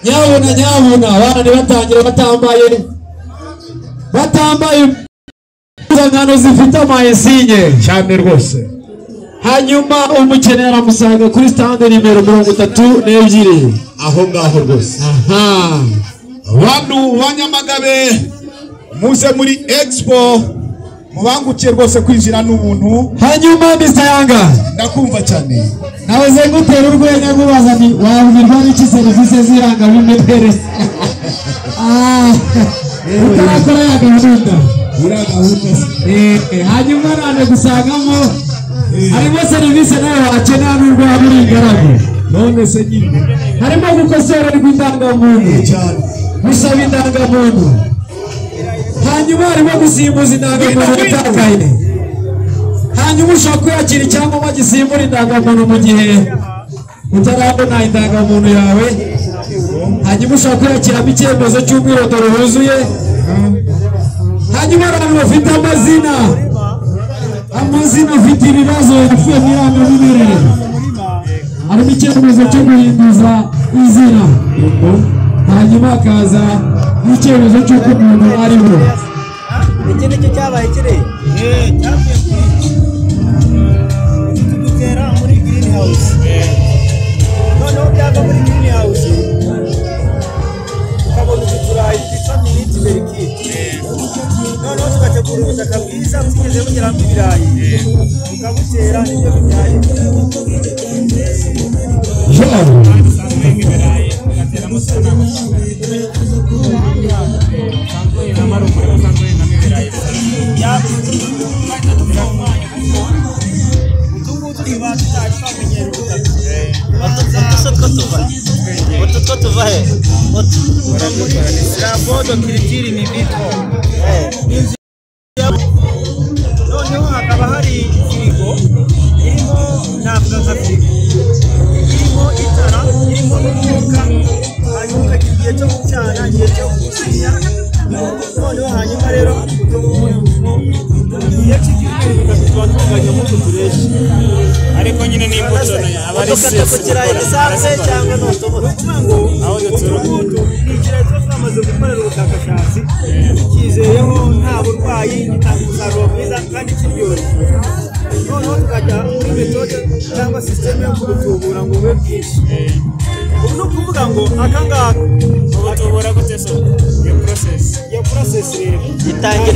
nyabuna nyabuna abana ntibatangire batambaye batambaye impuzankano zifite amayesinye cyane rwose hanyuma umukene aramusanga kuri stande nimero mirongo itatu n'ebyiri aho ngaho rwose aha bantu ba nyamagabe muze muri expo mubangukiye rwose kwinjira n'ubuntu hanyuma mr yanga ndakumva cyane nawe zengutera urwenya nkubaza ni wabwirwa n'iki serivisi z'irangamimerere Ah, utarakora ya gahunda uriya gahunda se Eh, hanyuma nane gusangamo harimo serivisi nawe wakenera n'ubwo waba uri ingaragu none se nyine harimo gukosora rw'indangamuntu cyane gusaba indangamuntu hanyuma harimo gusimbuza indangamuntu yatakaye hanyuma ushaka kwiyakira icyangombwa gisimbura indangamuntu mu gihe utarabona indangamuntu yawe hanyuma ushaka kwiyakiramo icyemezo cy'umwirondoro wuzuye hanyuma abantu bafite amazina amazina afite ibibazo yapfuye mu irangamimerere harimo icyemezo cyo guhinduza izina hanyuma hakaza n'icyemezo cy'uko umuntu ariho iki nicyo cyabaye kiriya cyavuye kuri dutera muri girini hawusi noneho byava muri girini hawusi tukabona uduturayi twitwa miniti berikiti noneho tugategura ubutaka bwiza butigeze bugeramo ibirayi tukabutera n'ibyo bibyaye utungutu tuba tutari twamenyera ubutaka Utu two tuva he? Utu. rambodo kiritiri ni bito Inzu ya- noneho hakaba hari firigo irimo navuga nka firigo irimo itara irimo n'umwuka hanyuma ukagira igihe cyo gucana igihe cyo gusinya noneho hanyuma rero iyo kigiye tuba tunganya nk'utu tureshi ariko nyine ni imbuto aba ari udukata ku kirayi gisanzwe cyangwa ni utubuto ni ukuvuga ngo Aho duturuka. utubuto ni ikirayi tuba twamaze gukorera ubushakashatsi tukizeyeho nta burwayi gitanga umusaruro mwiza kandi kiryoshye noneho tukajya muri metode cyangwa sisiteme yo kubutubura ngo bube bwinshi ubu ni ukuvuga ngo akangaka ubutubura gute so iyo process iyo porosesi rero itangira